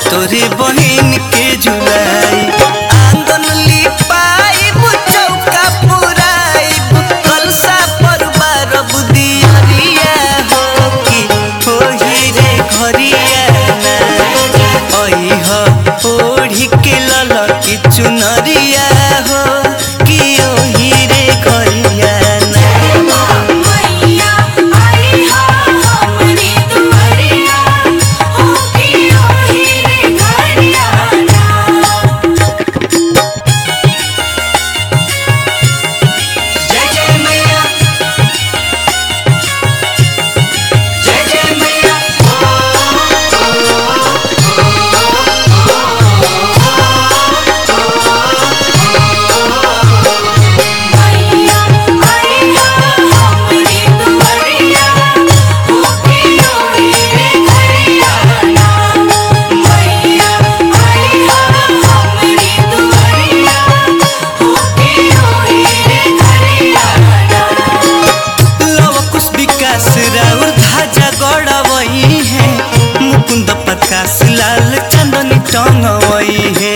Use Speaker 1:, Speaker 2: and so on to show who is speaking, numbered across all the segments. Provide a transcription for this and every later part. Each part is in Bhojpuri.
Speaker 1: तोरे बहिन के झुलाई आंगन लिपाई चौका पुराई कलसा पर बारब दियरिया हो कि होही रे घरिया ना अइह ओढ़ी के ललकी चुनरिया हो कि ओही रे घरिया ना
Speaker 2: मैया आई हो हमरी दुआरिया हो कि ओही रे घरिया
Speaker 1: जय जय मैया जय जय मैया
Speaker 2: मैया आई हो हमरी दुआरिया हो कि ओही रे घरिया मैया आई हो हमरी दुआरिया हो कि ओही रे घरिया
Speaker 1: लव कुश विकास राउर ध्वजा गड़वई है मुकुंद प्रकाश लाल चंदनी टंगवई है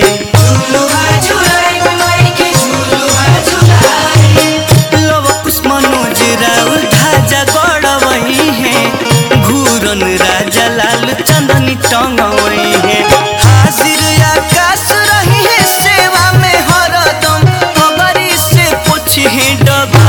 Speaker 1: लव कुश मनोज राउर ध्वजा गड़वई है घूरन राजा लाल चंदनी टंगवई है हाजिर आकाश रही है सेवा में हरदम पगड़ी से पूछे डग